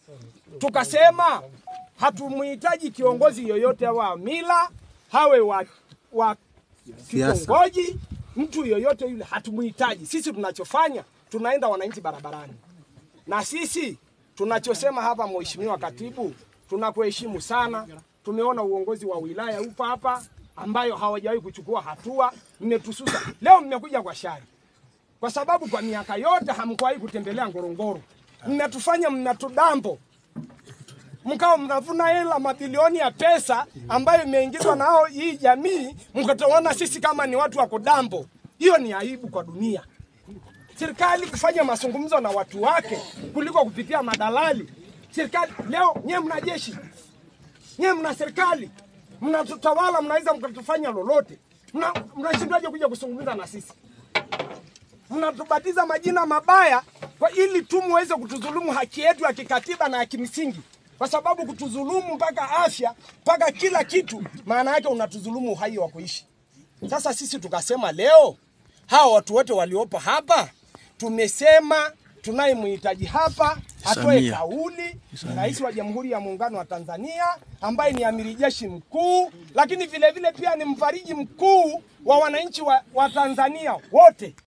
tukasema hatumhitaji kiongozi yoyote wa mila hawe wa, wa Siasa. kitongoji, mtu yoyote yule hatumhitaji. Sisi tunachofanya tunaenda wananchi barabarani, na sisi tunachosema hapa, Mheshimiwa Katibu, tunakuheshimu sana. Tumeona uongozi wa wilaya upo hapa ambayo hawajawahi kuchukua hatua, mmetususa. Leo mmekuja kwa shari, kwa sababu kwa miaka yote hamkuwahi kutembelea Ngorongoro, mnatufanya mnatudambo mkawa mnavuna hela mabilioni ya pesa ambayo imeingizwa na hao hii jamii, mkatuona sisi kama ni watu wa kudambo. Hiyo ni aibu kwa dunia. Serikali kufanya mazungumzo na watu wake kuliko kupitia madalali. Serikali leo nyewe mna jeshi, nyewe mna serikali, mnatutawala, mnaweza mkatufanya lolote. Mna- Mnashindaje kuja kuzungumza na sisi? mnatubatiza majina mabaya kwa ili tu muweze kutudhulumu haki yetu ya kikatiba na ya kimsingi, kwa sababu kutudhulumu mpaka afya mpaka kila kitu, maana yake unatudhulumu uhai wa kuishi. Sasa sisi tukasema leo hawa watu wote waliopo hapa tumesema tunayemhitaji hapa atoe Samia. kauli ni rais wa Jamhuri ya Muungano wa Tanzania ambaye ni amiri jeshi mkuu, lakini vile vile pia ni mfariji mkuu wa wananchi wa, wa Tanzania wote.